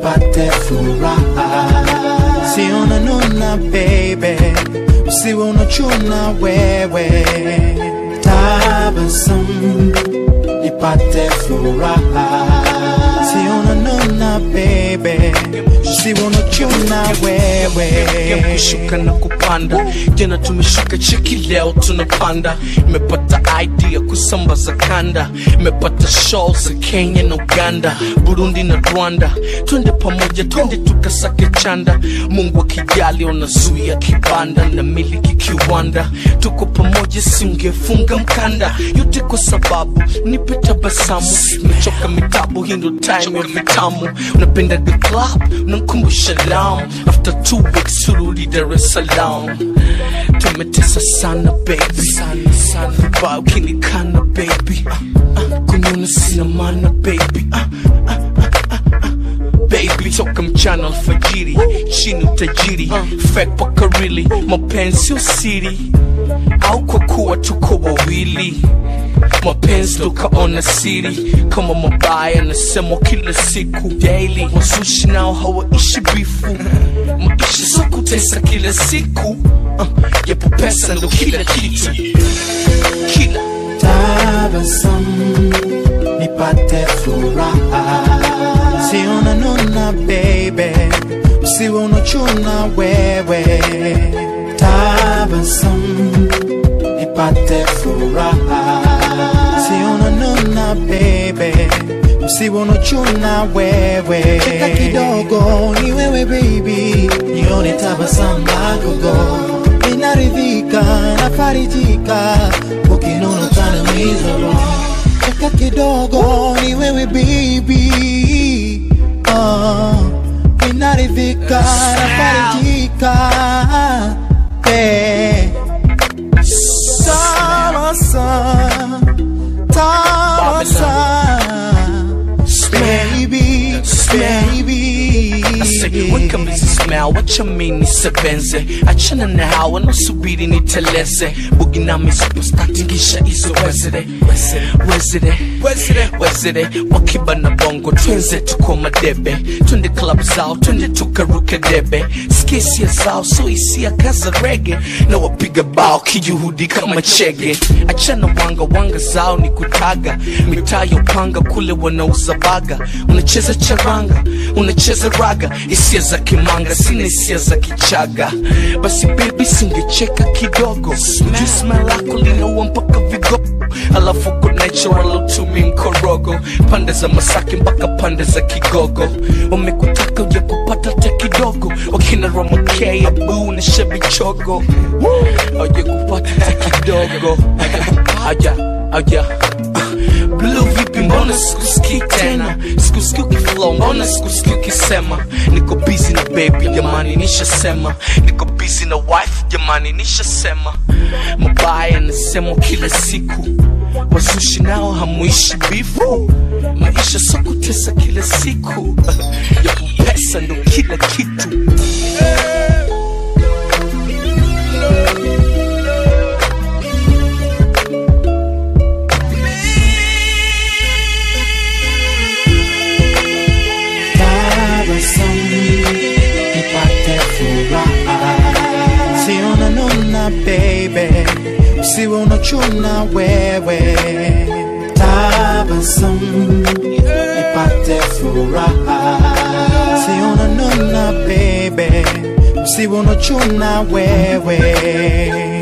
nipate furaha. Siona nuna baby, usiwe unachuna wewe. Tabasamu nipate furaha. Siona nuna baby, usiwe unachuna wewe. kushuka na kupanda jana tumeshuka cheki leo tunapanda imepata idea kusambaza kanda imepata show za kenya na uganda burundi na rwanda twende pamoja twende tukasake chanda mungu akijali unazuia kibanda na miliki kiwanda tuko pamoja singefunga mkanda yote kwa sababu nipe tabasamu nimechoka mitabu hii ndo time ya vitamu unapenda the club unankumbusha lam after two weeks turudi dar es salaam tumetesa sana baby sana sana vibao kinikana baby ah, ah, kunyona sina mana baby ah, ah, ah, ah, ah. baby toka mchana alfajiri chini utajiri fake paka really mapenzi sio siri au kwa kuwa tuko wawili mapenzi tukaona siri kama mabaya nasemwa kila siku daily wasushi nao hawaishi bifu maisha so kutesa kila siku uh, yapo pesa ndo kila kitu kila tabasamu nipate furaha siona nuna baby usiwe unachuna wewe tabasamu nipate furaha siona nuna baby usiwe unachuna wewe cheka kidogo ni wewe baby nione tabasamu lakogo inaridhika nafarijika ukinuna utanamizwa cheka kidogo ni wewe baby oh, inaridhika nafarijika hey. Tabasamu, tabasamu, baby, baby. weka mzismel wachamini nisebenze achana na hawa nasubiri niteleze buginami superstatingisha izo wezere wezere wezere wakiba na bongo twenze tuko madebe twende club zao twende tukaruke debe skisia zao so hisia kaza rege na wapiga bao kijuhudi kama chege achana wanga wanga zao ni kutaga mitaa ya upanga kule wanauza baga unacheza charanga unacheza raga hisia za kimanga sina hisia za kichaga basi bebi singecheka kidogo jisma lako linaua mpaka vigogo alafu uko natural utumi mkorogo pande za masaki mpaka pande za kigogo wamekutaka uja kupata ta kidogo wakina romakea buu na shebichogo auja kupata ta kidogo aja aja Blue vipi mbona sikusikii tena sikusikii ukiflow mbona sikusikii ukisema niko busy na baby jamani nishasema niko busy na wife jamani nishasema mabaya nasemwa kila siku wazushi nao hamuishi bifu maisha so kutesa kila siku yapo pesa ndo kila kitu tabasamu nipate furaha siona nuna baby usiwe unachuna wewe tabasamu nipate furaha siona nuna baby usiwe unachuna wewe